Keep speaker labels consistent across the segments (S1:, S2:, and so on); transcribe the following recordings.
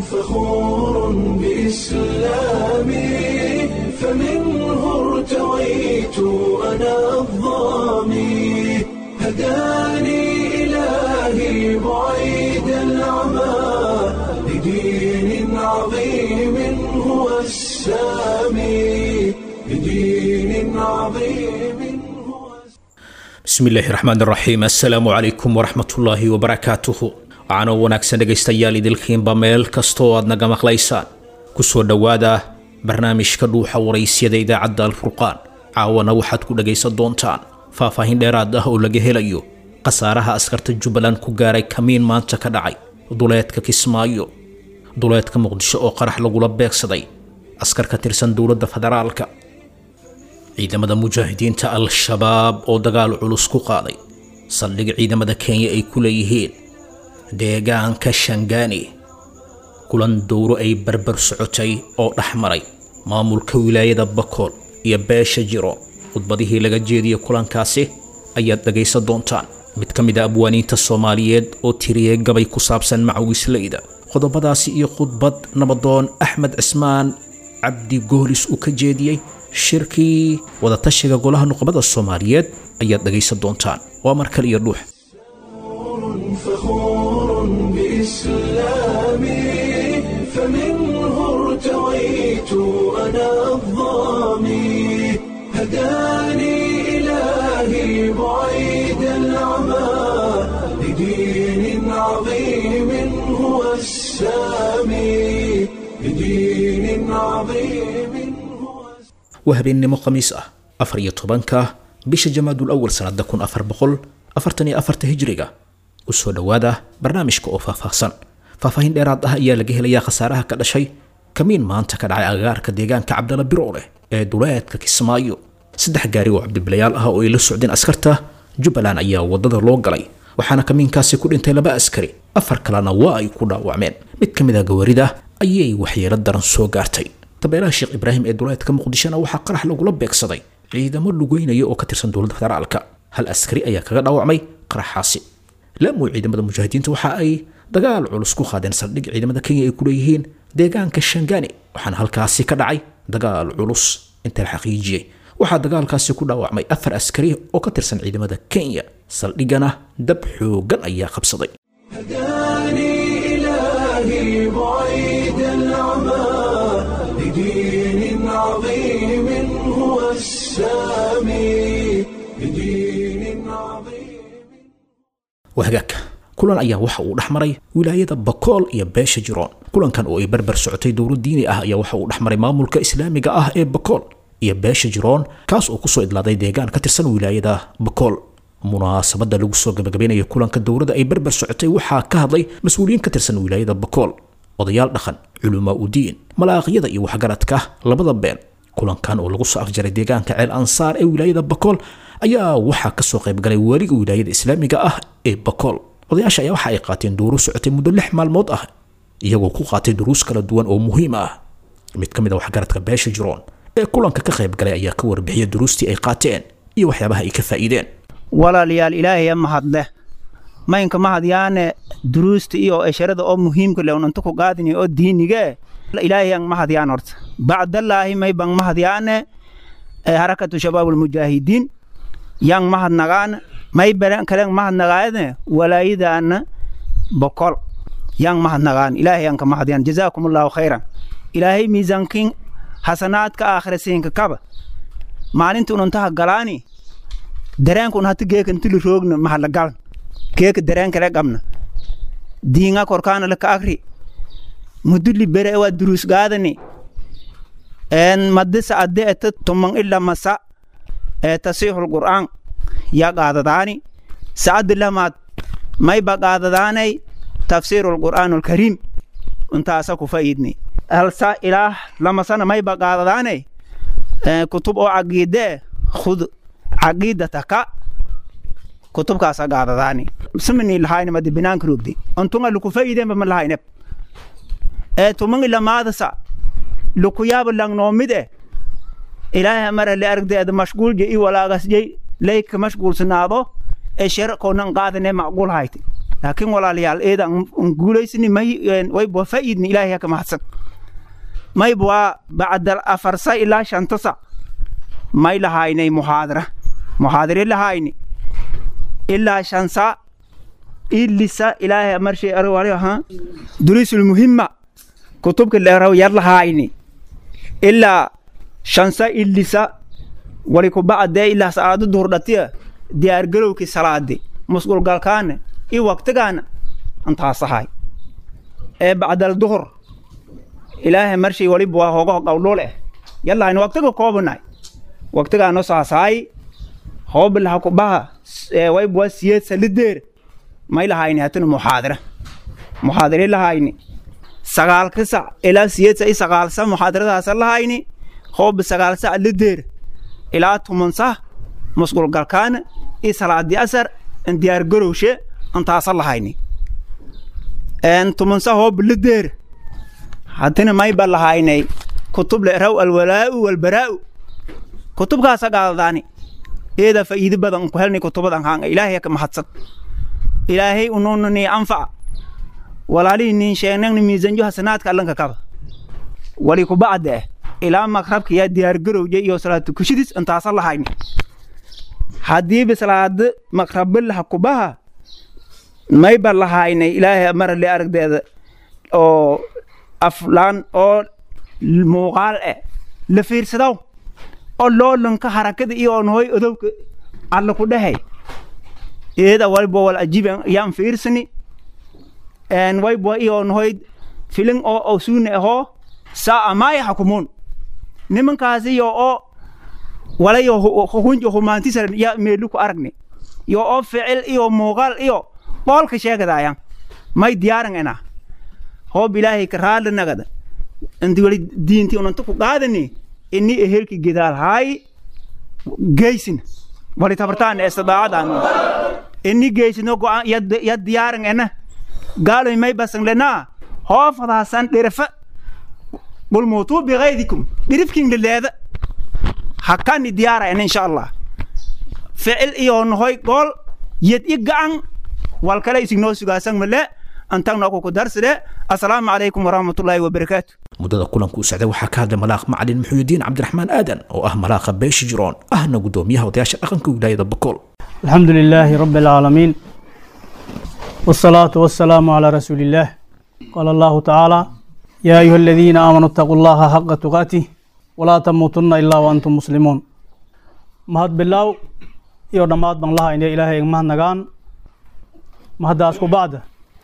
S1: فخور بإسلامي فمنه ارتويت أنا الظامي هداني إلهي بعيد العمى لدين عظيم هو السامي لدين عظيم هو
S2: bismi illaahi raxmaan raxiim assalaamu calaykum waraxmatullaahi wabarakaatuhu waxaanoo wanaagsan dhegaystayaal idilkiinba meel kastoo aad naga maqlaysaan kusoo dhowaada barnaamijka dhuuxa waraysyada idaacadda alfurqaan caawana waxaad ku dhagaysan doontaan faahfaahin dheeraad ah oo laga helayo khasaaraha askarta jubbaland ku gaaray kamiin maanta ka dhacay duleedka kismaayo duleedka muqdisho oo qarax lagula beegsaday askar ka tirsan dowladda federaalka ciidamada mujaahidiinta al-shabaab oo dagaal culus ku qaaday saldhig ciidamada kenya ay ku leeyihiin deegaanka shangaani kulan dowro ay barbar socotay oo dhex maray maamulka wilaayada bakool iyo beesha jiro khudbadihii laga jeediyey kulankaasi ayaad dhagaysan doontaan mid ka mid a abwaaniinta soomaaliyeed oo tiriyey gabay ku saabsan macawisleyda qodobadaasi iyo khudbad nabadoon axmed cismaan cabdi goolis uu ka jeediyey shirkii wadatashiga golaha nuqbada soomaaliyeed ayaad dhagaysan doontaan waa mar kale iyo dhuux
S1: فخور بإسلامي فمنه ارتويت أنا الظامي هداني إلهي بعيد العمى لدين عظيم هو السامي لدين عظيم هو
S2: waa habeennimo khamiis ah afar iyo tobanka bisha jamaadul awal sannada kun afar boqol afartan iyo afarta hijriga usoo dhowaada barnaamijka oo faahfaahsan faahfaahin dheeraad ah ayaa laga helayaa khasaaraha ka dhashay kamiin maanta ka dhacay agagaarka deegaanka cabdala biroole ee duleedka kismaayo saddex gaari oo cabdibilayaal ah oo ay la socdeen askarta jubbaland ayaa wadada loo galay waxaana kamiinkaasi ku dhintay laba askari afar kalena waa ay ku dhaawacmeen mid ka mid a gawaarida ayay waxyeelo daran soo gaartay tabeelaha sheekh ibraahim ee duleedka muqdishona waxaa qarax lagula beegsaday ciidamo lugeynaya oo ka tirsan dowladda federaalka hal askari ayaa kaga dhaawacmay qaraxaasi laamuy ciidamada mujaahidiinta waxa ay dagaal culus ku qaadeen saldhig ciidamada kenya ay ku leeyihiin deegaanka shangani waxaana halkaasi ka dhacay dagaal culus inta la xaqiijiyey waxaa dagaalkaasi ku dhaawacmay afar askari oo ka tirsan ciidamada kenya saldhigana dab xoogan ayaa qabsaday
S1: هداني إلهي بعيد العمى لدين عظيم هو السامي لدين عظيم
S2: wahagaagka kulan ayaa waxa uu dhex maray wilaayada bakool iyo beesha jiroon kulankan oo ay barbar socotay dowlad diini ah ayaa waxa uu dhex maray maamulka islaamiga ah ee bakool iyo beesha jiroon kaas oo kusoo idlaaday deegaan ka tirsan wilaayada bakool munaasabada lagu soo gabagabaynaya kulanka dowladda ay barbar socotay waxaa ka hadlay mas-uuliyiin ka tirsan wilaayada bakool odayaal dhaqan culumaa udiin malaaqyada iyo waxgaradka labada been kulankan oo lagu soo afjaray deegaanka ceel ansaar ee wilaayada bakool ayaa waxaa kasoo qaybgalay weliga wilaayada islaamiga ah ee bakool odayaasha ayaa waxa ay qaateen duuru socotay muddo lix maalmood ah iyagoo ku qaatay duruus kala duwan oo muhiim ah mid ka mid a waxgaradka beesha jiroon ee kulanka ka qaybgalay ayaa ka warbixiyay duruustii ay qaateen iyo waxyaabaha ay ka faa'iideen
S3: walaalayaal ilaahaya mahadle maynka mahadyaane duruusta iyo esharada oo muhiimka le unantu ku qaadini oo diinige ilaahayang mahadyaan horta bacdallaahi maybang mahadyaane ee harakatu shabaabulmujaahidiin yang mahadnagaan may beren kaleng mahadnagaane walaayadaana bokol yang mahadnagaan ilaahayanka mahadyaan jazaakumullahu khayran ilaahay miisaankin hasanaadka aakhira siinka kaba maalinta unantaha galaani dareenka un hati geeka ntili roogna mahalagal geeka dareenkale qabna diinga korkaana laka akri muduli bere ewa durus gaadani en madisa adde eta tumang illa masa ee tasixul qur'aan ya qaadadaani sa'addi lamaad mayba qaadadaanay tafsiirul qur'aanul kariim untaasa ku fa'iidni halsa ilaah lamasana mayba qaadadaanay kutub oo caqiidee khud caqiidataka kutubkaasa qaadadaani simini lahayni madi binaanka rogdi ontunga luku fa'iideenba ma lahayneb ee tumangi lamaadasa luku yaaba langnoomide ilaahay mara le argdeeda mashguul je i walaagas jey leyka mashguulsanaado ee sher koonan qaadane macquul hayti laakiin walaalayaal eeda an guulaysani may wayba faa'iidni ilaahay haka mahadsan mayba waa bacda afarsa ilaa shantasa may lahaynay muxaadara muxaadare lahayni ilaa shansa ilisa ilaahay marshay arwali ha durusul muhimma kutubka leeraw yar lahayni ilaa shansa ilisa wali ku bacdee ilaa saacado duhur dhatiya diyaar galowkii salaadi musqulgalkaana iyo waqtigaana antaasahay ee bacdal duhur ilaahay marshay waliba waa hooga qawdhul eh yallahayna waqtiga koobanay waqtigaano saasaay hoobilaha kubaha wayba waa siyeed salideer may lahayni hatana muxaadara muxaadare lahayni sagaalka sac ilaa siyeed sac i sagaalsa muxaadaradaasa lahayni hoobi sagaal sac lideer ilaa tuman sac musqul galkaana i salaadi asar in diyaar garowshe intaasa lahayni tuman sac hoobi lideer haddana mayba lahaynay kutub leeraw alwalaa'u walbaraa'u kutubkaasa gaaldaani eeda faa'iido badan ku helnay kutubadan haanga ilaahay ka mahadsan ilaahay ununani anfaca walaalihii nin sheegnagni miisanjo hasanaadka allanka kaba wali ku bacda eh ilaa maqrabka yaa diyaar garowje iyo salaatu kushidis intaasa lahayni haddiiba salaada maqrabilaha kubaha mayba lahaynay ilaahay marale aragdeeda oo aflaan oo muuqaal eh la fiirsadaw oo loolanka harakada iyo onhoy odowka alla ku dhahay eeda wayba wal ajiib yaan fiirsani en wayba iyo onhoy filin oo osuune ahoo saa amaaya xakumuun nimankaasi iyo oo walayo hunjo humaantisar ya meelu ku aragni yo oo ficil iyo muuqaal iyo boolka sheegadayan may diyaaran ena hoob ilaahay ka raali nagada inti wali diinti unanta ku qaadani ini ehelki gedaal haay geysin wali tabartaan istidaacadan ini geysino go'aan ya diyaaran ena gaaloy may basan lenaa hoofadaasan dhirifa bulmuutuu bikaydikum dhirifkin lileeda hakani diyaara ena insha allah ficil iyo nohoy gool yed i gacan wal kale isignoo sugaasan male antagna ku darside assalaamu calaykum waraxmatullaahi wabarakaatu
S2: muddada kulanku u socday waxaa ka hadlay malaaq macalin muxuudiin cabdiraxmaan aadan oo ah malaaqa beesha jiroon ahna guddoomiyaha odayaasha dhaqanka wilaayada bokool
S4: الحمد لله رب العالمين والصلاة والسلام على رسول الله قال الله تعالى يا أيها الذين آمنوا اتقوا الله حق تقاته ولا تموتن إلا وأنتم مسلمون mahad bilow iyo dhammaad baan laha inay ilaahay mahad nagaan mahaddaas ku bacda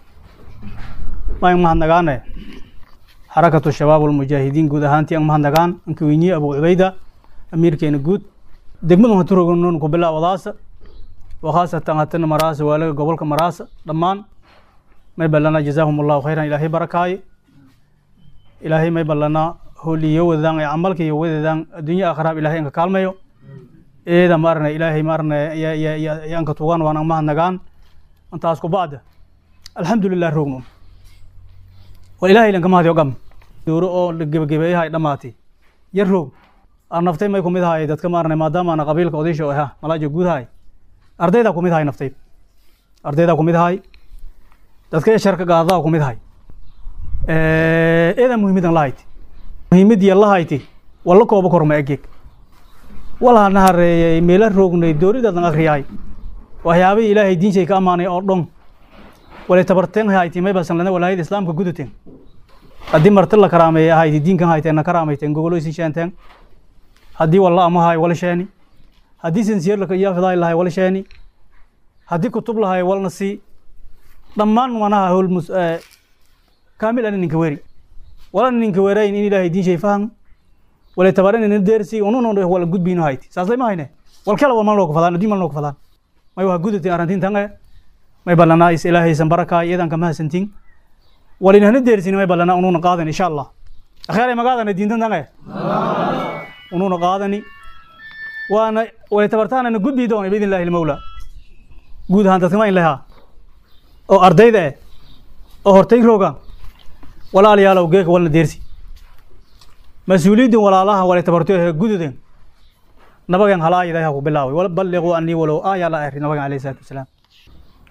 S4: ma mahad nagaane xarakatu shabaab walmujaahidiin guud ahaantii ang mahad nagaan anka weyniye abu cubayda amiirkeena guud degmadu haturogonon ku bilow wadaasa wakhaasatan hatana maraasa waalaga gobolka maraasa dhammaan may ballana jazaahum allahu khayran ilaahay barakaaye ilaahay may ballana holiyo wadadaan ee camalka iyo wadadaan adduunyo aakhiraab ilaahay anka kaalmayo eeda maarna ilaahay maarna yaanka tugan waan mahad nagaan intaas ku bacda alxamdulilah rogno war ilaahay lanka mahad yogam dooro oo la gebagabeeyahay dhammaatay yar roog aan naftay may kumid ahay dadka maarna maadaama ana qabiilka odaysha oo aha malaaja guud ahay ardaydaa kumid ahay naftay ardaydaa kumid ahay dadka sharka gaadadaa kumid ahay eedaa muhiimadan lahayti muhiimadii lahayti walla kooba korma egeeg walaa na hareeyay meela roognay dooridadan akriyahay waxyaabihii ilaahay diinshay ka ammaanay oo dhon walay tabarteen hayti may basan lana walaayada islaamka gudateen haddii marti la karaameeya ahayti diinkan hayteen na karaamayteen gogoloysin sheenteen haddii walla amahay wala sheeni haddii sinsiyar lakayafidaay lahay wala sheeni haddii kutub lahay walna sii dhammaan manaha howl mus kaamil ana ninka weri walana ninka werayn in ilaahay diinshay faham walay tabaran ina deersi unun wala gudbino hayti saaslay ma hayne wal kala wal malno ku fadaan adii malno ku fadaan may waa gudatin arrintin tange may ballanaa is ilaahaysan barakaay iyadan kama hasantin walinahna deersin may ballanaa ununa qaadan insha allah akhyaaray magaadana diintan tange ununa qaadani waana walay tabartaanana gudbi doona biidn illahi almawla guud ahaan dadkama in lahaa oo ardayda eh oo hortay rooga walaalayaalow geeka walna deersi mas-uuliyiddin walaalaha walay tabarto he gududen nabagan halaayadaha ku bilaaway balliquu anii walow aaya la ahri nabagan alayhi salaatu wasalaam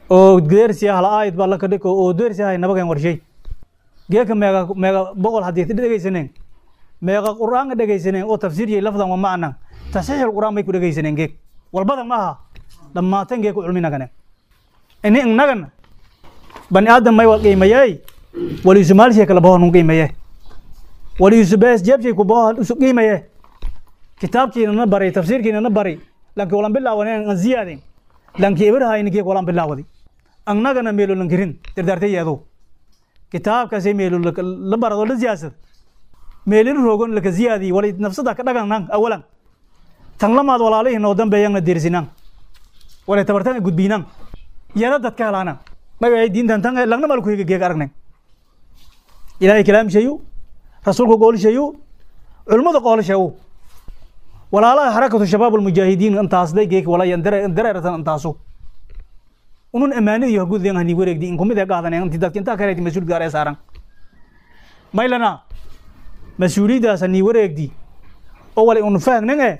S4: oo deersi ah la aayid baa la kadhiko oo deersi ah nabagan warshay geeka meega meega boqol haddii dhegaysaneen meeqa qur'aanka dhegaysaneen oo tafsiiriyay lafdan wa macnan tasxiixul qur'aan bay ku dhegaysaneen geeg walbadan ma aha dhammaatan geeg ku culminagane ini innagana bani aadam may wal qiimayey waliisu maalshay kala bahoon un qiimaye waliisu bees jeebshay ku bahoon isu qiimaye kitaabkiina na bari tafsiirkiina na bari lanki walan bilaawaneen an ziyaadin lanki ibrahayni geeg walan bilaawadi annagana meelo lankirin dardaartay yeedo kitaabkaasay meelo la barado la siyaasad meelin roogon laka ziyaadi wali nafsada ka dhagan awalan tan lamaad walaalihin oo dambeeyana deersinan wala tabartan gudbiinan yara dadka helaana magacay diintan tan lagna mal ku higa geeg aragnay ilaahay kalaam shayu rasuulku qool shayu culimada qool shayu walaalaha xarakatu shabaab almujaahidiin intaas day geeg wala yan dare dareeratan intaasu unun amaanada iyo gudden hani wareegdi in kumid qaadan inti dadka inta kale mas'uul gaar ee saaran maylana mas-uuliyaddaas hani wareegdi oo wali unu faagnange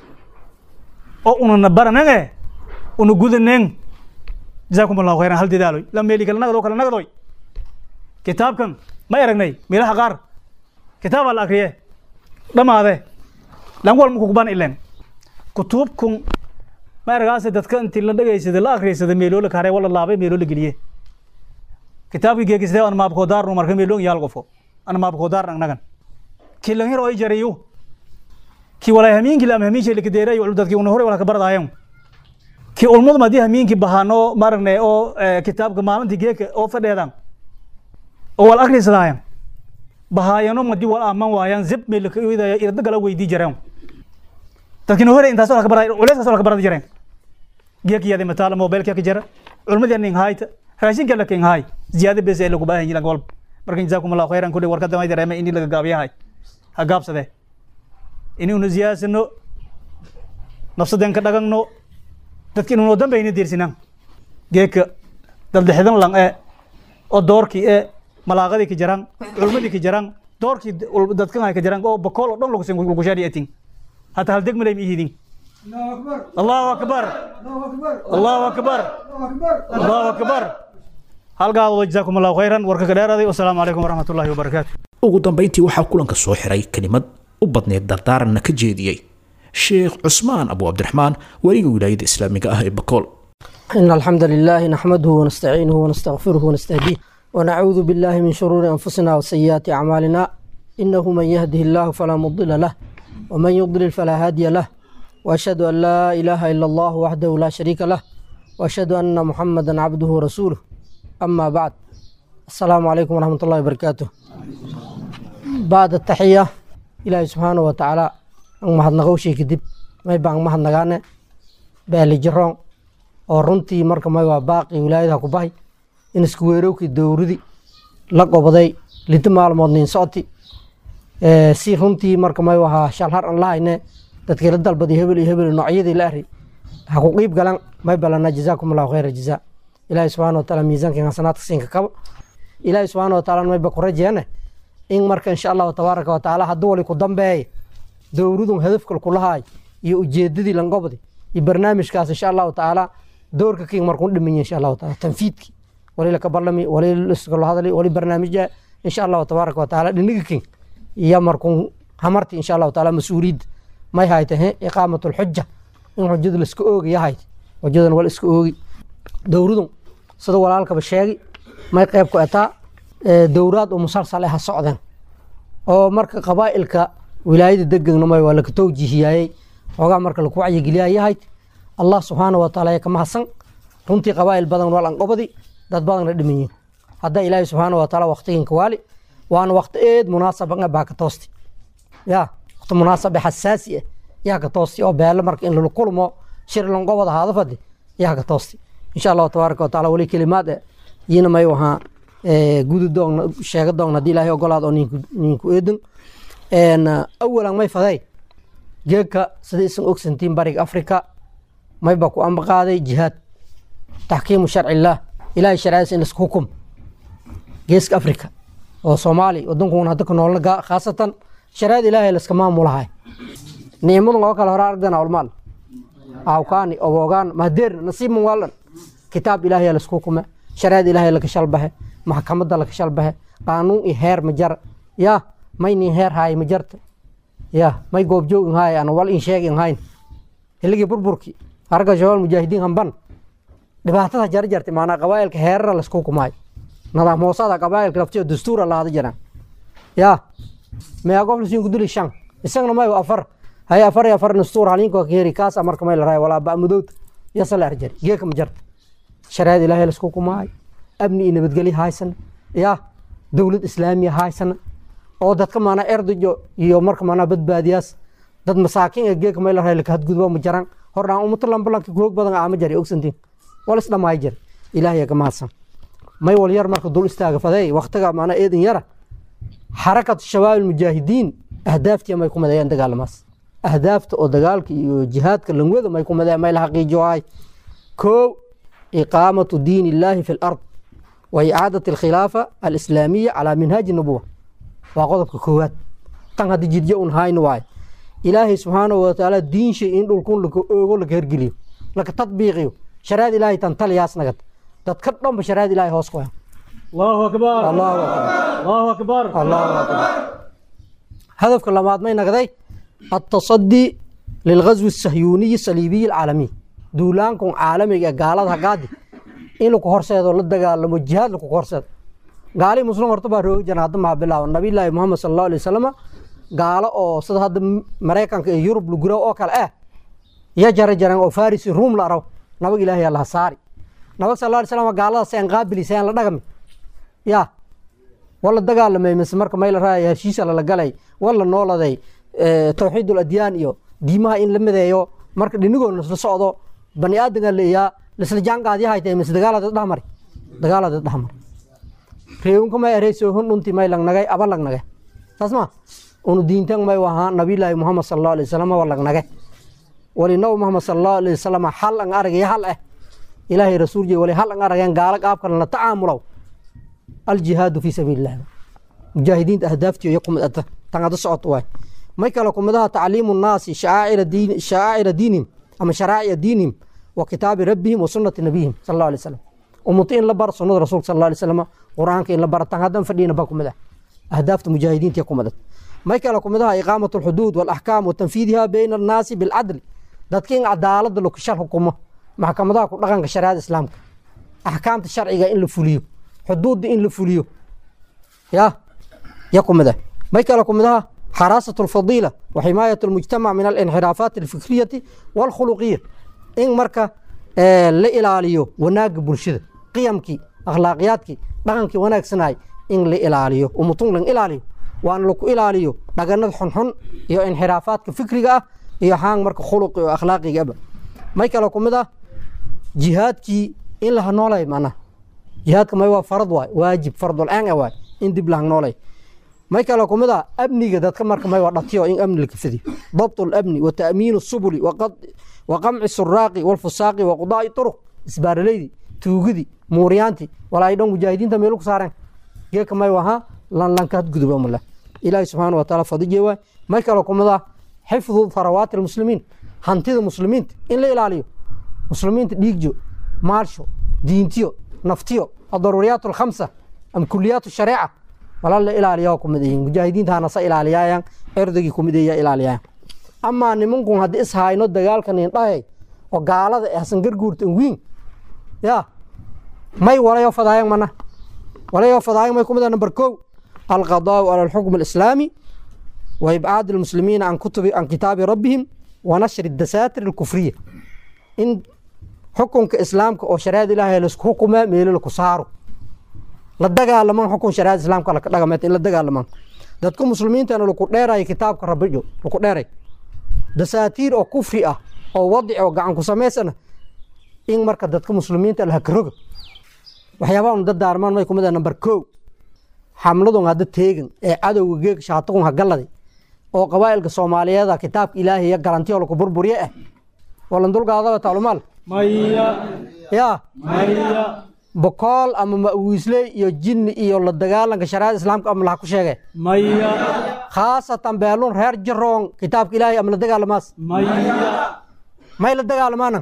S4: oo ununa baranange unu gudaneng jazaakum allahu khayran hal dadaaloy la meeli kala nagdo kala nagdoy kitaabkan ma aragnay meelaha qaar kitaabaa la akriye dhamaade lan wal muku kuban ilen kutubkun ma aragaase dadka intii la dhegaysada la akriysada meeloo la kare wala laabay meeloo la geliye kitaabkii geegisde an maabkoo daarnu marka meeloo yaal qofo an maabkoo daarn agnagan ki lan yar oo jarayu ki walay hamiinki lam hamiin la kadeeray ul dadki una hore wala ka bardaayan ki ulmud madi hamiinki bahano maragne oo kitaabka maalinti geeka oo fadheedan oo wal akrisadaayan bahaayano madi wal aman waayan zib meel ka idaya irda gala weydii jareen dadkina hore intaas wala ka baray culeys wala ka barada jareen geeki yade mataala mobilka ka jara ulmadi nin hayta raashinka la kin hay ziyaada bes ee lagu baahan yihiin walba marka jazaakum allah khayran kulli warkada may dareema in laga gaabiyahay ha gaabsade in unu ziyaasano nafsaden ka dhagagno dadka inuu dambayna diirsinaan geeka dabdhexidan lang ee oo doorkii ee malaaqadii ka jaraan culmadii ka jaraan doorkii dadkan ay ka jaraan oo bakool oo dhan lagu lagu shaari atin hata hal degmalay ma ihidin allahu akbar allahu akbar allahu akbar halgaadooda jazaakum allahu khayran warka ka dheeraaday wasalaamu calaykum waraxmat ullahi wabarakaatu
S2: ugu dambayntii waxaa kulanka soo xiray kelimad u badneed dardaaranna ka jeediyey sheekh cusmaan abu cabdiraxmaan weliga wilaayada islaamiga ah ee bakool
S5: إن الحمد لله نحمده ونستعينه ونستغفره ونستهديه ونعوذ بالله من شرور أنفسنا وسيئات أعمالنا إنه من يهده الله فلا مضل له ومن يضلل فلا هادي له وأشهد أن لا إله إلا الله وحده لا شريك له وأشهد أن محمدا عبده ورسوله أما بعد السلام عليكم ورحمة الله وبركاته بعد التحية إلهي سبحانه وتعالى أن محد نغوشي كدب ما يبقى محد نغاني بالي جرون oo runtii marka may waa baaqi wilaayadaha ku bahay in isku weerowkii dowradi la qobaday linta maalmood nin socoti si runtii marka may wahaa shalhar an lahayne dadkii la dalbaday hebel iyo hebel noocyadii la ari ha ku qiib galan may balana jazaakum allahu khayra jazaa ilaahi subxaana wataala miisaankan hasanaadka siinka kaba ilaahi subxaana wataala mayba ku rajeene in marka insha allahu tabaaraka watacaala hadduu wali ku dambeeya dowradun hadafkal kulahaay iyo ujeedadii langobdi iyo barnaamijkaas insha allahu tacaala doorka king markuu dhimanya insha allahu taala tanfiidki wali laka barlami wali liskalo hadali wali barnaamija insha allahu tabaaraka wataala dhiniga king iyo markuu hamarti insha allahu taala mas-uuliyadda may haytahe iqaamat lxuja in xujada laiska oogi yahayd xujadan wal iska oogi dowradun sida walaalkaba sheegi may qeyb ku etaa dowraad oo musalsal ha socdeen oo marka qabaa'ilka wilaayada degegna may waa laka towjihiyaayey xoogaa marka laku wacyigeliyaa yahayd allah subxaana wataala ee ka mahadsan runtii qabaa'il badan wal anqobadi dad badanna dhimanyiin hadda ilaahi subxaana wataala waqtiginka waali waana waqti eed munaasaba baa ka toosti ya waqti munaasabe xasaasi ah yaa ka toosti oo beelo marka in lala kulmo shir lanqobada haada fadi yaa ka toosti insha allahu tabaaraka wataala wali kelimaad eh yiina may wahaa gudi doogna sheega doogna haddii ilaahay ogolaad oo ninku ninku eedin awalan may faday geegka sida isan ogsantiin bariga afrika mayba ku amba qaaday jihaad taxkiimu sharci illaah ilahay sharciyadiisa in laisku hukum geeska afrika oo soomaali wadankuna hadda ku noolna khaasatan sharciyada ilaahay laiska maamulahay nicmadan oo kale hore aragdana ulmaal awkaani obogaan mahdeerna nasiibman waalan kitaab ilaahay laisku hukume shareecada ilaahay laga shalbahe maxkamadda laga shalbahe qaanuun iyo heer ma jar ya may nin heer haay ma jarta ya may goobjoogin haay ana wal in sheegin hayn hiligii burburki harga shabaal mujaahidiin hamban dhibaatada jar jartay maanaa qabaa'ilka heerara laisku hukumaayo nadaam hoosada qabaa'ilka laftiyo dastuura laada jiraan ya meeqa qof lasiin kuduli shan isagana may afar hay afar iyo afar dastuur halinko keeri kaasa marka may la raaya walaa ba'mudowta yasa la arjari geeka ma jarta shareecada ilaahay laisku hukumaayo amni iyo nabadgelyo haysana ya dowlad islaamiya haysana oo dadka maanaa erdojo iyo marka maanaa badbaadiyaas dad masaakiin ee geeka may la raaya laka hadgudbo ma jaran hordhaan ummato lambalanka hoog badan aama jari ogsantiin wal isdhamaay jir ilaahay ka mahadsan may wal yar marka dul istaaga fadeey waqtiga maanaa eedin yara xarakatu shabaab almujaahidiin ahdaaftii may ku madayaan dagaalamaas ahdaafta oo dagaalka iyo jihaadka langwada may ku madayaan may la xaqiijiyo hay koo iqaamatu diin illaahi fi lard wa icaadati alkhilaafa alislaamiya calaa minhaaji nubuwa waa qodobka koowaad tan haddii jidyo un hayna waaye ilaahay subxaanahu watacaala diinsha in dhulkun laka oogo laka hergeliyo laka tadbiiqiyo shareecada ilaahay tan taliyaas nagad dadka dhanba shareecada ilaahay hoos ku hayo
S4: allahu akbar
S5: allahu akbar
S4: allahu akbar
S5: allahu akbar hadafka labaad may nagday التصدي للغزو الصهيوني الصليبي العالمي duulaankan caalamiga ee gaalada hagaadi in laku horseedo la dagaalamo jihaad laku horseedo gaali muslim horta baa roogi jira hadda maa bilaabo nabiyullaahi muhamed sal allahu alay wasalam gaalo oo sida hadda maraykanka iyo yurub laguro oo kale ah ya jara jaraan oo faris iyo ruum la arabo nabag ilaahay allaha saari nabag sal allahu alay slam gaalada seen qaabili seen la dhagami ya wala dagaalamay mise marka may la raaya heshiisa lala galay wala nooladay tawxiid adyaan iyo diimaha in la mideeyo marka dhinigood lasla socdo bani aadamka leeyaa lisla jaanqaadyahay tahay mise dagaalada dhahmari dagaalada dhahmari reewinka may ereyso hun dhunti may lagnagay aba lagnage saas ma unu diintan may wahaa nabiyullaahi muhamed sal allahu alay wasalam wa lagnage wali nabi muhamed sal allahu alay wasalam hal an aragaya hal eh ilaahay rasuulji wali hal an aragayan gaalo qaabkan la tacaamulow aljihaadu fi sabiililah mujaahidiinta ahdaaftiyo iyo kumid ata tan ada socoto waay may kale kumidaha tacliimu nnaasi shacaa'ira diinihim ama sharaa'ica diinihim wa kitaabi rabbihim wa sunnati nabiyihim sal allahu alay wasalam ummato in la bar sunnada rasuulka sal allahu alay wasalam qur-aanka in la bara tan haddan fadhiyina ba kumid ah ahdaafta mujaahidiinta kumidad may kale kumidaha iqaamatu alxuduud waalaxkaam wa tanfiidiha bayna annaasi bilcadli dadka in cadaalada lokashal xukumo maxkamadaha ku dhaqanka shariicada islaamka axkaamta sharciga in la fuliyo xuduudda in la fuliyo ya ya kumida may kale kumidaha حراسة الفضيلة وحماية المجتمع من الانحرافات الفكرية والخلقية إن مركا آه لإلاليو وناق برشد قيمكي أخلاقياتكي دغنكي وناق سناي إن لإلاليو ومطون لن إلاليو وأن لكو إلاليو دغند حنحن يو انحرافات فكرية يو حان مركا خلق يو أخلاقي أبا ما يكالكم ماذا جهادكي إن لها نولاي معنا جهادك ما هو فرض واي واجب فرض الآن واي إن دب لها نولاي may kale ku mid a amniga dadka marka may waa dhatiyo in amni la kafadiyo dabt اlamni wa ta'miin الsubuli wa qamci الsuraaqi wاlfusaaqi wa qudaa'i طuruq isbaaralaydi tuugidi muuriyaanti walaa dhan mujaahidiinta meelu ku saareen geeka may waha lanlanka hadguduba mula ilaahi subxaana wa taala fadije waay may kale ku mid a xifdu tharawaati almuslimiin hantida muslimiinta in la ilaaliyo muslimiinta dhiigjo maalsho diintiyo naftiyo adaruuriyaat alkhamsa am kuliyaat الshariica wala la ilaaliyaa ku mid yihiin mujaahidiintaana sa ilaaliyaayaan erdagii ku mid iya ilaaliyaayan amaa nimankun haddii is hayno dagaalkan indhahay oo gaalada eh hasan garguurtan wiin ya may walayo fadaayan mana walayo fadaayan may ku mid ah number kow alqadaau cala alxukm alislaami wa ibcaad almuslimiina can kutubi can kitaabi rabbihim wa nashri dasaatir alkufriya in xukunka islaamka oo shariicada ilaahay laisku xukumaa meelo laku saaro la dagaalaman xukun shariicada islaamka laka dhagameeta in la dagaalaman dadka muslimiintana laku dheeraya kitaabka rabijo laku dheeray dasaatiir oo kufri ah oo wadic oo gacan ku samaysana in marka dadka muslimiinta la hakaroga waxyaabaha un dadaarmaan may kumid ah number kow xamladun hadda teegan ee cadowga geeg shaatagun hagaladay oo qabaa'ilka soomaaliyeeda kitaabka ilaahay iyo garantiyo laku burburiye ah walan dulgaadaba taalumaal
S4: maya
S5: yaa
S4: maya
S5: bokool ama ma'wiisley iyo jinni iyo la dagaalanka shariicada islaamka ama laha ku sheege
S4: maya
S5: khaasatan beelun reer jaroon kitaabka ilaahay ama la dagaalamaas
S4: maya
S5: may la dagaalamaana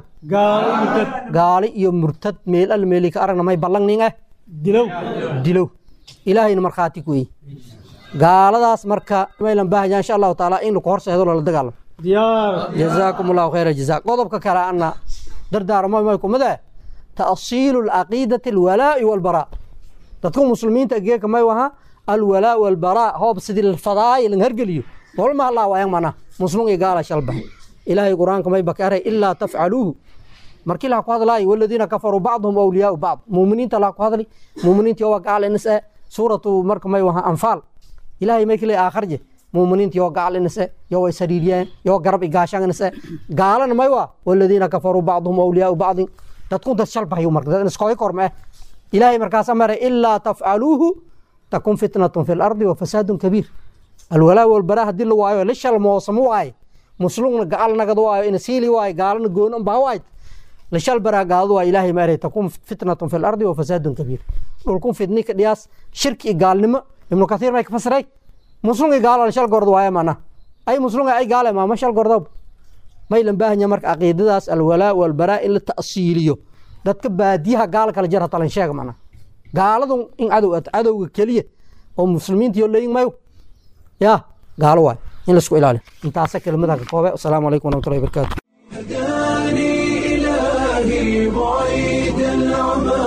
S5: gaali iyo murtad meel al meeli ka aragna may ballangning ah
S4: dilow
S5: dilow ilaahayna markhaati ku weeye gaaladaas marka maylan baahaya insha allahu taala in laku horseedo lala dagaalamo
S4: diyaar
S5: jazaakum allahu khayra jazaa qodobka kale ana dardaarmo may kumide ta'siilu alcaqiidati alwalaa'i walbaraa dadku muslimiinta geeka may waha alwalaa walbaraa hoob sidii fadaaya lan hergeliyo walma allah waayang mana muslim iyo gaala shalba ilaahay quraanka may bakare ilaa tafcaluuhu markii la ku hadlaayo waladiina kafaruu bacduhum awliyaau bacd muuminiinta la ku hadli muuminiintii waa gaal inas eh suuratu marka may waha anfaal ilaahay may kale aakharje muuminiintii oo gaal inas eh yo way sariiriyeen yo garab igaashan inas eh gaalana may waa waladiina kafaruu bacduhum awliyaau bacdin dadku dad shalbahayu marka dad iskoy korma eh ilaahay markaas amare ilaa tafcaluuhu takun fitnatun fi lardi wa fasaadun kabiir alwalaa walbaraa haddii la waayo la shalmoosamo waaye muslumna gacal nagad waayo ina siili waayo gaalana goonan baa waayd la shalbaraa gaaladu waa ilaahay maare takun fitnatun fi lardi wa fasaadun kabiir dhulkun fitni ka dhiyaas shirki iyo gaalnimo ibnu kathiir may ka fasiray muslim iyo gaalo la shal gordo waaye mana ay muslim ay gaale maama shal gordo may lan baahanya marka caqiidadaas alwalaa walbaraa in la ta'siiliyo dadka baadiyaha gaala kala jar hatalan sheega mana gaaladu in cadow cadowga keliya oo muslimiinta iyo leeyin mayo ya gaalo waay in laisku ilaaliyo intaasa kelimadaha ka koobe asalaamu calaykum waraxmatullahi wabarakaatu
S1: هداني إلهي بعيد العمى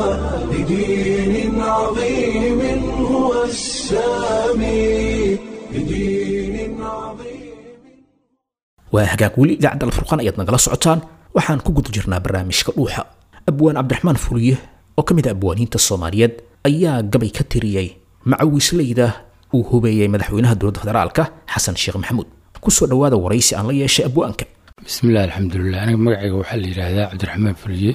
S1: لدين عظيم هو السامي لدين عظيم
S2: waa hagaag weli idaacadda alfurqaan ayaad nagala socotaan waxaan ku guda jirnaa barnaamijka dhuuxa abwaan cabdiraxmaan fuliye oo ka mid a abwaaniinta soomaaliyeed ayaa gabay ka tiriyey macawiisleyda uu hubeeyey madaxweynaha dowladda federaalka xasan sheekh maxamuud kusoo dhowaada waraysi aan la yeeshay abwaanka
S6: bismillahi alxamdulilah aniga magacayga waxaa la yidhaahdaa cabdiraxmaan fuliye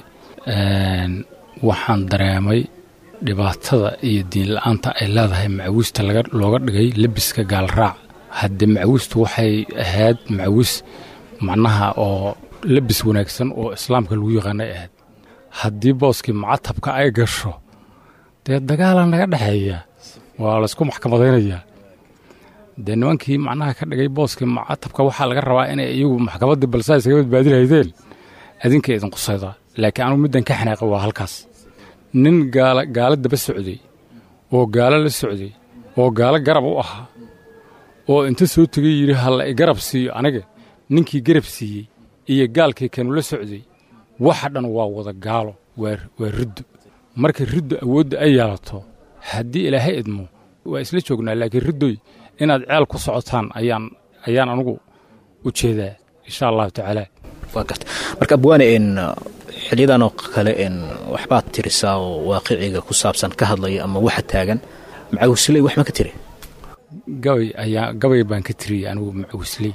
S6: waxaan dareemay dhibaatada iyo diin la-aanta ay leedahay macawiista looga dhigay lebiska gaalraac haddee macawiistu waxay ahayd macawiis macnaha oo lebis wanaagsan oo islaamka lagu yaqaanay ahayd haddii booskii macatabka ay gasho dee dagaalaa naga dhexeeya waa laysku maxkamadaynayaa dee nimankii macnaha ka dhigay booskii macatabka waxaa laga rabaa inay iyagu maxkamaddii balse ay isaga badbaadi lahaydeen adinka idin qusayda laakiin anugu middan ka xanaaqa waa halkaas nin gaala gaalo daba socday oo gaalo la socday oo gaalo garab u ahaa oo inta soo tegay yidhi halla i garab siiyo aniga ninkii garab siiyey iyo gaalkii kanu la socday waxa dhan waa wada gaalo waa waa riddo marka riddo awoodda ay yeelato haddii ilaahay idmo waa isla joognaa laakiin riddoy inaad ceel ku socotaan ayaan ayaan anugu u jeedaa insha allahu tacaala
S2: waa garta marka abwaane n xilyadan oo kale n waxbaad tirisaa oo waaqiciga ku saabsan ka hadlaya ama waxa taagan macawisley wax ma ka tiri
S6: gabay ayaa gabay baan ka tiriyey anigu macawisley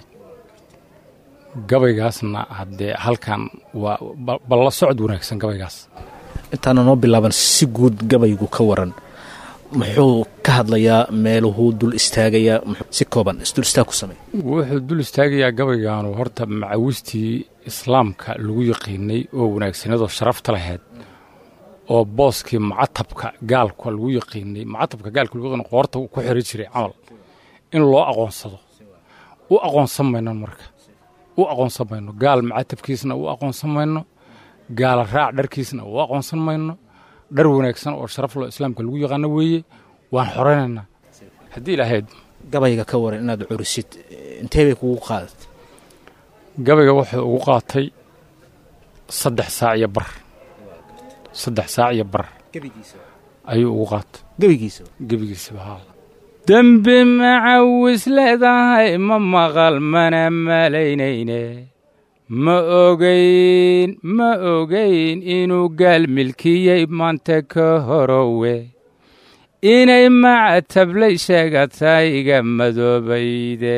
S6: gabaygaasna haddee halkan waa balla socod wanaagsan gabaygaas
S2: intaana noo bilaaban si guud gabaygu ka waran muxuu ka hadlayaa meeluhuu dul istaagayaa si kooban isdul istaag ku samey
S6: wuxuu dul istaagayaa gabaygaanu horta macawistii islaamka lagu yaqiinay oo wanaagsanadoo sharafta lahayd oo booskii macatabka gaalka lagu yaqiinay macatabka gaalka lagu yaqiinay qoorta ku xiri jiray camal in loo aqoonsado u aqoonsan mayno marka u aqoonsan mayno gaal macatabkiisna u aqoonsan mayno gaala raac dharkiisna u aqoonsan mayno dhar wanaagsan oo sharaf loo islaamka lagu yaqaano weeye waan xoraynaynaa haddii ilaahayd
S2: gabayga ka waran inaad curisid intee bay kugu qaadat
S6: gabayga wuxuu ugu qaatay saddex saac iyo bar saddex saac iyo bar ayuu ugu qaatay
S2: gebigiisa
S6: gebigiisaba haa dembi macawis leedahay ma maqal mana malaynayne ma ogayn ma ogayn inuu gaal milkiyey maanta ka horowe inay macatablay sheegataa iga madoobayde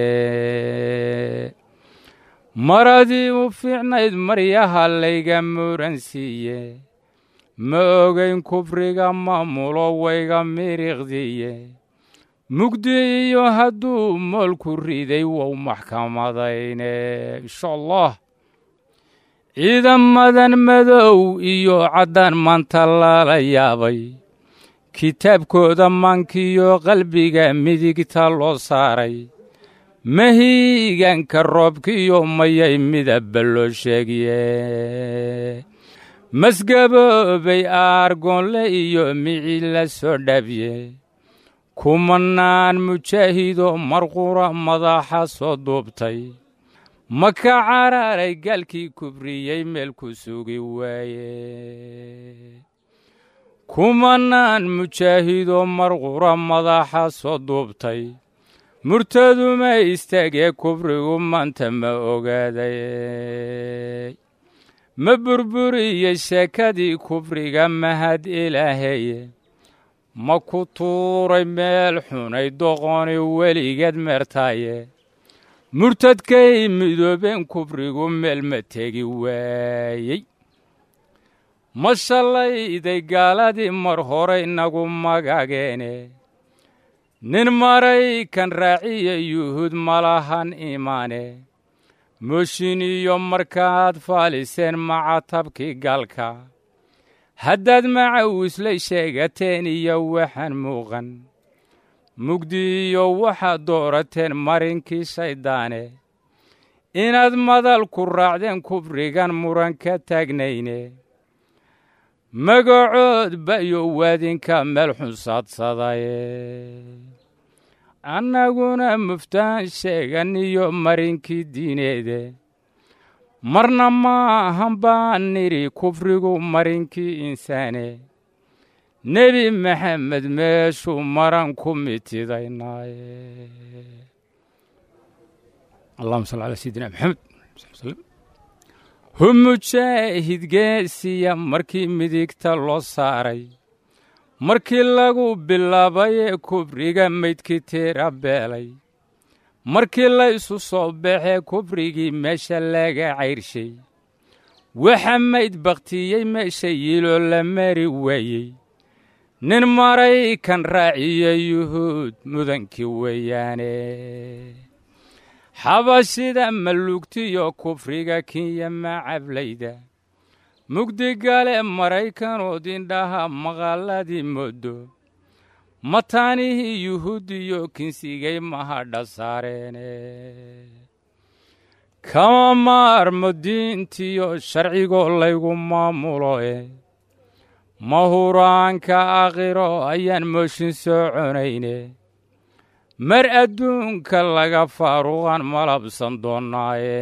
S6: maradii u fiicnayd maryaha layga muransiiye ma ogayn kufriga maamulo wayga miriqdiye mugdi iyo hadduu moolku riday wow maxkamadayne insha allah ciidamadan madow iyo caddaan maanta lala yaabay kitaabkooda maankiyo qalbiga midigta loo saaray mahiiganka roobkiyo mayay midabba loo sheegiye masgaboobay aargoonle iyo mici la soo dhabye kumanaan mujaahido marqura madaxa soo duubtay ma ka cararay gaalkii kubriyey meel ku sugi waaye kumanaan mujaahido marqura madaxa soo duubtay murtaduma istaagee kubrigu maanta ma ogaaday ma burburiyey sheekadii kubriga mahad ilaaheye ma ku tuuray meel xunay doqoni weligeed meertaaye murtadkay midoobeen kubrigu meel ma tegi waayey ma shallayday gaaladii mar hore inagu magageene nin maraykan raaciya yuhuud malahan imaane mooshin iyo markaad faaliseen macatabkii gaalka haddaad macawislay sheegateen iyo waxaan muuqan mugdi iyo waxaad doorateen marinkii shayddaane inaad madal ku raacdeen kubrigan muran ka taagnayne magacood bayo waadinka meel xunsaadsadaye annaguna muftaan sheegan iyo marinkii diineede marna ma ahan baan nidhi kufrigu marinkii insaane nebi maxamed meeshuu maran ku mitidaynaaye allahuma salli calaa sayidina maxamed hu mujaahid geesiya markii midigta loo saaray markii lagu bilaabayee kubriga maydkii tiira beelay markii la isu soo baxee kubrigii meesha laga cayrshay waxa mayd bakhtiyey meesha yiloo la mari waayey nin maraykan raaciya yuhuud mudankii weeyaane xabashida malugtiyo kufriga kinya macablayda mugdigale maraykanoo indhaha maqaaladii moodo mataanihii yuhuudiyo kinsigay mahadha saareene kama maarmo diintiyo sharcigoo laygu maamulo e mahuraanka aakhiro ayaan mooshin soo conayne mar adduunka laga faaruqan malabsan doonnaaye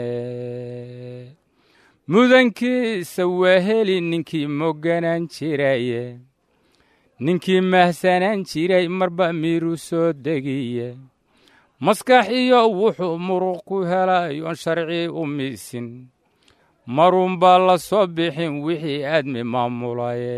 S6: mudankiisa waa heli ninkii moganaan jiraye ninkii mahsanaan jiray marba miiru soo degiye maskax iyo wuxuu muruq ku helay oon sharci u miisin marunbaa la soo bixin wixii aadmi maamulaye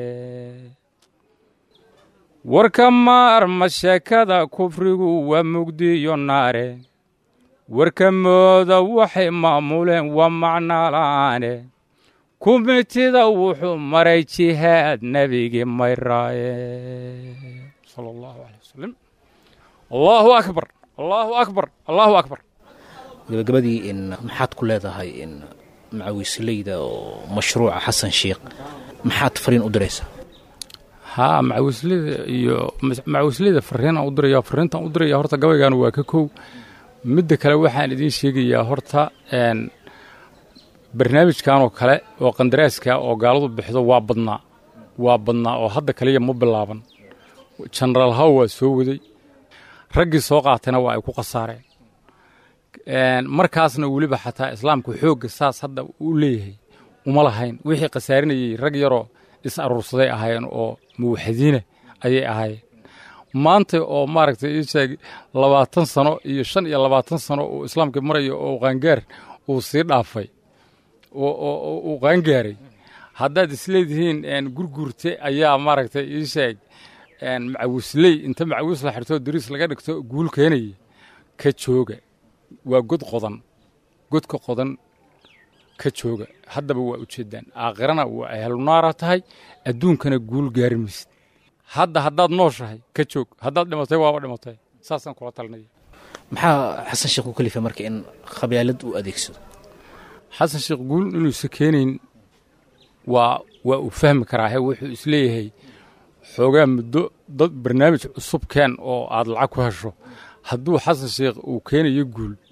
S6: warka maarma sheekada kufrigu waa mugdiyo naare warka mooda waxay maamuleen waa macnaa la'aane kumitida wuxuu maray jihaad nebigii mayraaye sala allahu alay wasalam allahu akbar allahu akbar allahu akbar
S2: gabagabadii in maxaad ku leedahay in macawiisleyda oo mashruuca xasan sheikh maxaad fariin u diraysaa
S6: haa macawisleyda iyo macawisleyda fariinaan u diraya fariintaan u diraya horta gabaygan waa ka kow midda kale waxaan idiin sheegayaa horta barnaamijkan oo kale oo qandaraaska oo gaaladu bixido waa badnaa waa badnaa oo hadda kaliya ma bilaaban jenaraal haw waa soo waday raggii soo qaatayna waa ay ku khasaareen markaasna weliba xataa islaamku xoogga saas hadda u leeyahay uma lahayn wixii khasaarinayey rag yaroo is aruursaday ahaayeen oo muwaxadiina ayay ahaayeen maanta oo maaragtay ii sheeg labaatan sano iyo shan iyo labaatan sano uu islaamka marayo oo qaangaar uu sii dhaafay uu qaangaaray haddaad isleedihiin gurgurte ayaa maaragtay ii sheeg macawisley inta macawiis la xirto dariis laga dhigto guul keenaya ka jooga waa god qodan godka qodan ka jooga haddaba waa ujeeddaan aakhirana waa ahlunaara tahay adduunkana guul gaari maysid hadda haddaad nooshahay ka joog haddaad dhimatay waaba dhimatay saasaan kula talinaya
S2: maxaa xasan sheekh u kalifay marka in khabyaalad uu adeegsado
S6: xasan sheekh guul inuusa keenayn waa waa uu fahmi karaahe wuxuu isleeyahay xoogaa muddo dad barnaamij cusub keen oo aad lacag ku hesho hadduu xasan sheekh uu keenayo guul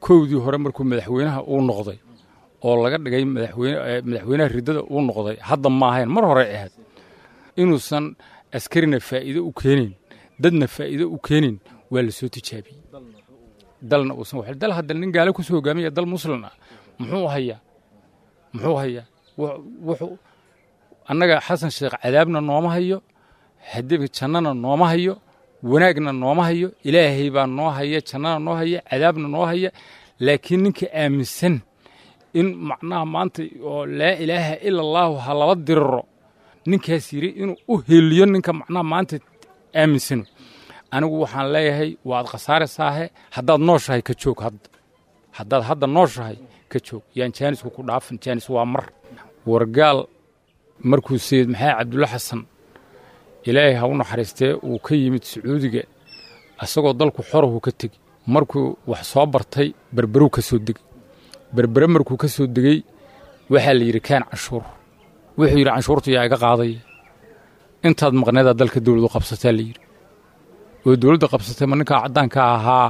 S6: kowdii hore markuu madaxweynaha uu noqday oo laga dhigay madaxweyne madaxweynaha riddada uu noqday hadda ma ahayn mar hore ahayd inuusan askarina faa'iido u keenin dadna faa'iido u keenin waa la soo tijaabiyey dalna uusan wax dal hadda nin gaale kusoo hogaamaya dal muslim ah muxuu hayaa muxuu hayaa wuxuu annaga xasan sheekh cadaabna nooma hayo hadib jannana nooma hayo wanaagna nooma hayo ilaahay baa noo haya jannana noo haya cadaabna noo haya laakiin ninka aaminsan in macnaha maanta oo laa ilaaha ila allaahu ha laba diriro ninkaas yidhi inuu u heliyo ninka macnaha maanta aaminsano anigu waxaan leeyahay waad khasaaraysaahe haddaad nooshahay ka joog hadda haddaad hadda nooshahay ka joog yaan jaanisku ku dhaafin jaanis waa mar wargaal markuu sayid maxamed cabdulla xasan ilaahay ha u naxariistee uu ka yimid sacuudiga isagoo dalku xorahu ka tegi markuu wax soo bartay berberu ka soo degey berbere markuu ka soo degey waxaa la yidhi kaan canshuur wuxuu yidhi canshuurtu yaa iga qaadaya intaad maqneedaa dalka dowladu qabsataa la yidhi oo dowladda qabsatay ma ninkaa caddaanka ahaa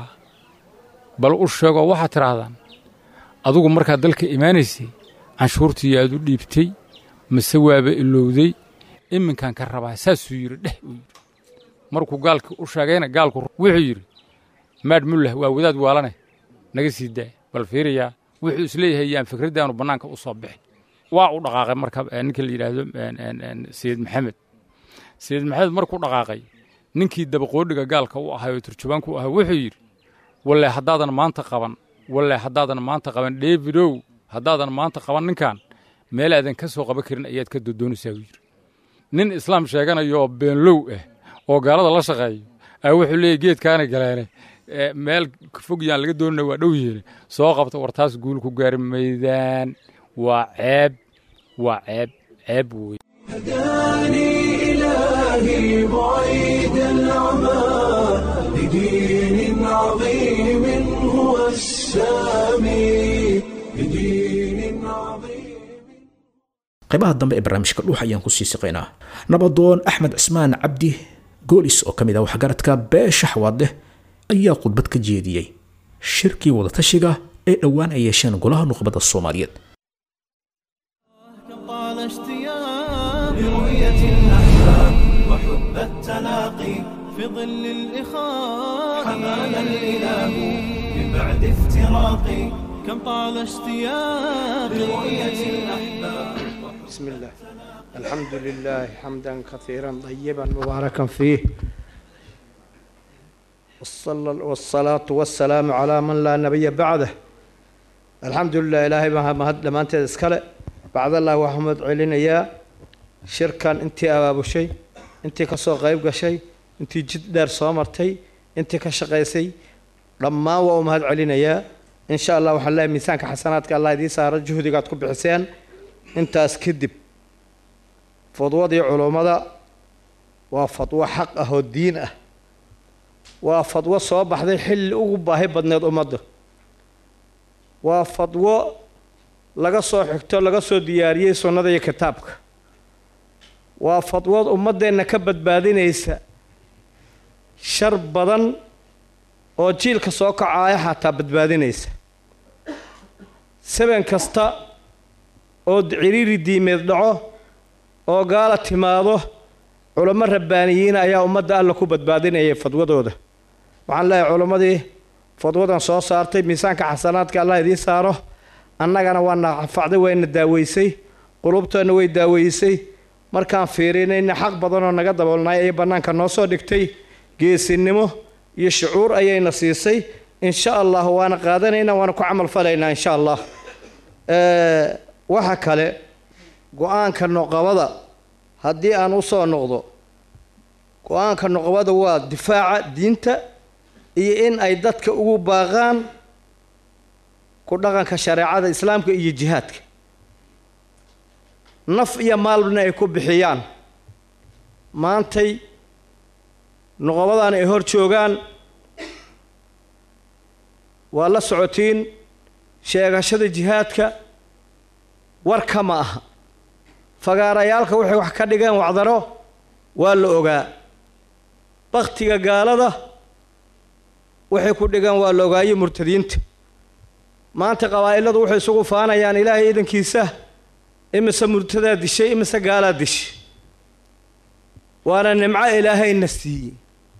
S6: bal u sheegoo waxaad tidhaahdaan adugu markaad dalka imaanaysay canshuurtii yaad u dhiibtay mase waaba ilowday iminkaan ka rabaa saasuu yidhi dheh uu yidhi markuu gaalka u sheegayna gaalku wuxuu yidhi maadh mullah waa wadaad waalane naga sii daa bal fiiriyaa wuxuu isleeyahay yaan fikraddaanu bannaanka u soo bixin waa u dhaqaaqay marka ninka la yidhaahdo sayid maxamed sayid maxamed markuu dhaqaaqay ninkii dabaqoodhiga gaalka u ahay oo turjubaanku u ahay wuxuu yidhi walle haddaadan maanta qaban walle haddaadan maanta qaban davidow haddaadan maanta qaban ninkan meelaadan ka soo qaban karin ayaad ka dodoonaysaa uu yidhi nin islaam sheeganayoo beenlow ah oo gaalada la shaqeeyo aa wuxuu leeyahy geedkaana galeene meel fog yaan laga doonana waa dhow yeene soo qabta war taas guul ku gaari maydaan waa ceeb waa ceeb ceeb wey
S1: هداني إلهي بعيد العمى لدين عظيم هو السامي لدين عظيم
S2: qaybaha dambe ee barnaamijka dhuux ayaan ku sii siqaynaa nabadoon axmed cismaan cabdi goolis oo ka mid ah waxgaradka beesha xawaadleh ayaa khudbad ka jeediyey shirkii wadatashiga ee dhowaan ay yeesheen golaha nuqbadda soomaaliyeed
S7: طال اشتياقي لرؤية الأحباب وحب التلاقي في ظل الإخاء حمانا الإله من بعد افتراقي كم طال اشتياقي لرؤية الأحباب
S8: بسم الله الحمد لله حمدا كثيرا طيبا مباركا فيه والصل- والصلاة والسلام على من لا نبي بعده الحمد لله إلهي ما مهد لما أنت اسكال بعد الله وحمد علينا يا شركا أنت أباب شيء أنت كسو غيب شيء أنت جد دار صامرتي أنت كشقيسي لما ومهد علينا يا إن شاء الله وحلا ميسانك حسناتك الله يدي صار جهدك تكون بحسين intaas kadib fadwadii culummada waa fadwo xaq ah oo diin ah waa fadwo soo baxday xilli ugu baahi badneed ummadda waa fadwo laga soo xigto laga soo diyaariyey sunnada iyo kitaabka waa fadwood ummaddeenna ka badbaadinaysa shar badan oo jiilka soo kacaaya xataa badbaadinaysa saban kasta oo ciriiri diimeed dhaco oo gaala timaado culamo rabbaaniyiin ayaa ummadda alla ku badbaadinayay fadwadooda waxaan leeyahay culammadii fadwadan soo saartay miisaanka xasanaadka allah idiin saaro annagana waa na anfacday wayna daaweysay qulubteenna way daaweysay markaan fiirinayna xaq badanoo naga daboolnay ayay bannaanka noo soo dhigtay geesinimo iyo shucuur ayayna siisay insha allah waana qaadanaynaa waana ku camal falaynaa insha allah waxa kale go-aanka noqobada haddii aan u soo noqdo go-aanka noqobada waa difaaca diinta iyo in ay dadka ugu baaqaan ku dhaqanka shareecada islaamka iyo jihaadka naf iyo maalbna ay ku bixiyaan maantay noqobadan ay hor joogaan waa la socotiin sheegashada jihaadka warka ma aha fagaarayaalka waxay wax ka dhigeen wacdaro waa la ogaa baktiga gaalada waxay ku dhigeen waa la ogaaye murtadiinta maanta qabaa'iladu waxay isugu faanayaan ilaahay iidankiisa imise murtadaa dishay imise gaalaa dishay waana nimco ilaahayna siiyey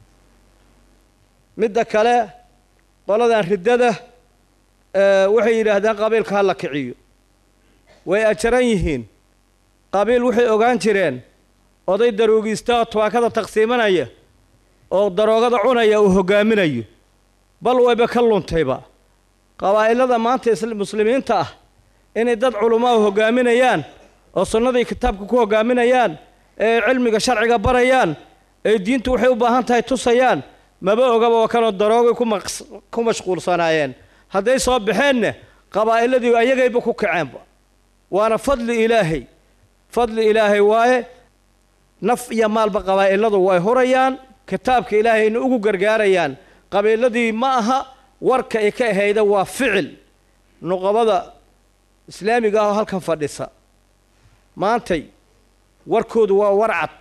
S8: midda kale qoladan riddada waxay yidhaahdaan qabiilka ha la kiciyo way ajaran yihiin qabiil waxay ogaan jireen oday daroogiista oo tubaakada taqsiimanaya oo daroogada cunaya uu hoggaaminayo bal wayba ka luntayba qabaa'ilada maanta muslimiinta ah inay dad culummaa hoggaaminayaan oo sunnadii kitaabka ku hoggaaminayaan ee cilmiga sharciga barayaan ee diintu waxay u baahan tahay tusayaan maba ogaba oo kanoo daroogay ku mashquulsanaayeen hadday soo baxeenna qabaa'iladii ayagayba ku kaceenba waana fadli ilaahay fadli ilaahay waaye naf iyo maalba qabaa'iladu way hurayaan kitaabka ilaahayna ugu gargaarayaan qabiiladii ma aha warka ay ka ahayda waa ficil nuqabada islaamiga ah oo halkan fadhisa maantay warkoodu waa war cad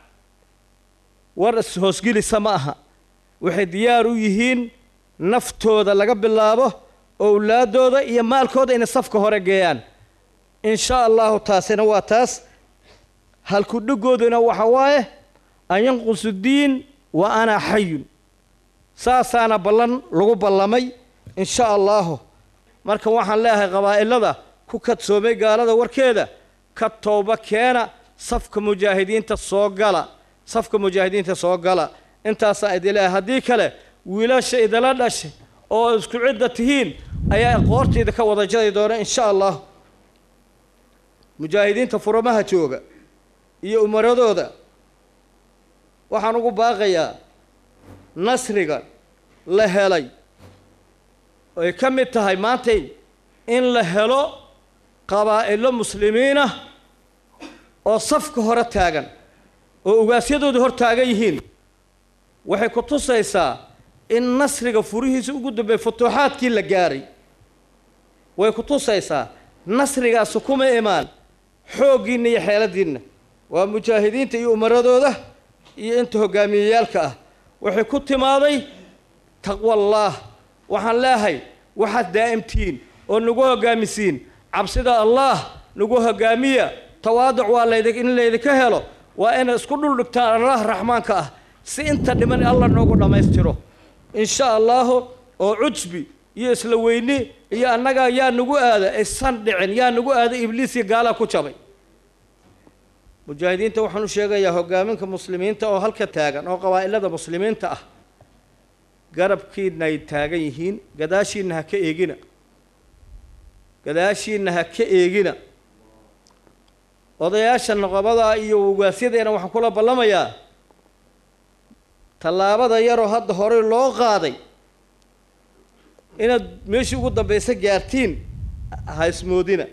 S8: war ishoosgelisa ma aha waxay diyaar u yihiin naftooda laga bilaabo owlaaddooda iyo maalkooda inay safka hore geeyaan in shaa allahu taasina waa taas halkudhigooduna waxa waaye an yanqusu diin wa ana xayun saasaana ballan lagu ballamay in sha allahu marka waxaan leeyahay qabaa'ilada ku kadsoomay gaalada warkeeda ka tooba keena safka mujaahidiinta soo gala safka mujaahidiinta soo gala intaasaa idin leeyahay haddii kale wiilasha idala dhashay oo isku cidda tihiin ayaa qoortayda ka wada jari doona in sha allah mujaahidiinta furamaha jooga iyo umaradooda waxaan ugu baaqayaa nasriga la helay ay ka mid tahay maantay in la helo qabaa'ilo muslimiinah oo safka hore taagan oo ugaasyadooda hor taagan yihiin waxay ku tusaysaa in nasriga furihiisa ugu dambeey futuuxaadkii la gaaray way ku tusaysaa nasrigaasi kuma imaan xooggiinna iyo xeeladiinna waa mujaahidiinta iyo umaradooda iyo inta hoggaamiyeyaalka ah waxay ku timaaday taqwallaah waxaan leehay waxaad daa'imtihiin oo nagu hoggaamisiin cabsida allaah nagu hoggaamiya tawaaduc waa layd in laydinka helo waa inay isku dhuldhigtaan allah raxmaanka ah si inta dhiman alla noogu dhammaystiro in sha allaahu oo cujbi iyo isla weyni iyo annaga yaa nagu aada aysan dhicin yaa nagu aada ibliis iyo gaalaa ku jabay mujaahidiinta waxaan u sheegayaa hoggaaminka muslimiinta oo halka taagan oo qabaa'ilada muslimiinta ah garabkiina ay taagan yihiin gadaashiinna ha ka eegina gadaashiinna ha ka eegina odayaasha noqobada iyo ugaasyadeena waxaan kula ballamayaa tallaabada yaroo hadda horey loo qaaday inaad meeshii ugu dambaysa gaartiin ha ismoodina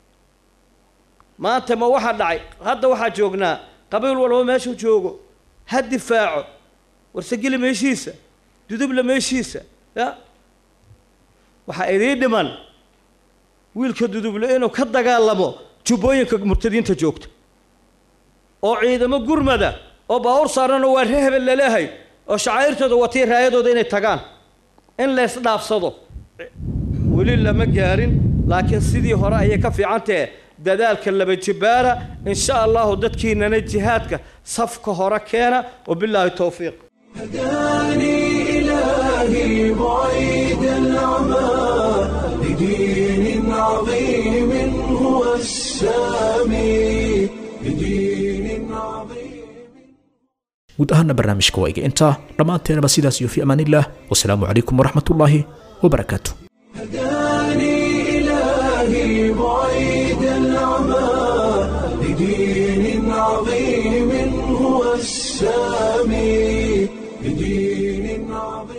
S8: maanta ma waxaa dhacay hadda waxaa joognaa qabiil walba meeshuu joogo ha difaaco warsegeli meeshiisa dudubla meeshiisa ya waxaa idiin dhiman wiilka duduble inuu ka dagaalamo jubbooyinka murtadiinta joogta oo ciidamo gurmada oo baawur saarano waa ree hebel laleehay oo shacaa'irtooda watii raayadooda inay tagaan in lays dhaafsado weli lama gaarin laakiin sidii hore ayay ka fiican tahe dadaalka laba jibaara in sha allahu dadkiinana jihaadka safka hore keena wabilaahi towfiiq
S1: هداني إلهي بعيد العمى لدين عظيم هو السامي لدين عظيم
S2: guud ahaana barnaamijka waa iga intaa dhammaanteenaba sidaas iyo fi amaanillaah wasalaamu calaykum waraxmatullaahi wabarakaatu
S1: هداني إلهي بعيد العمى لدين عظيم هو السامي لدين عظيم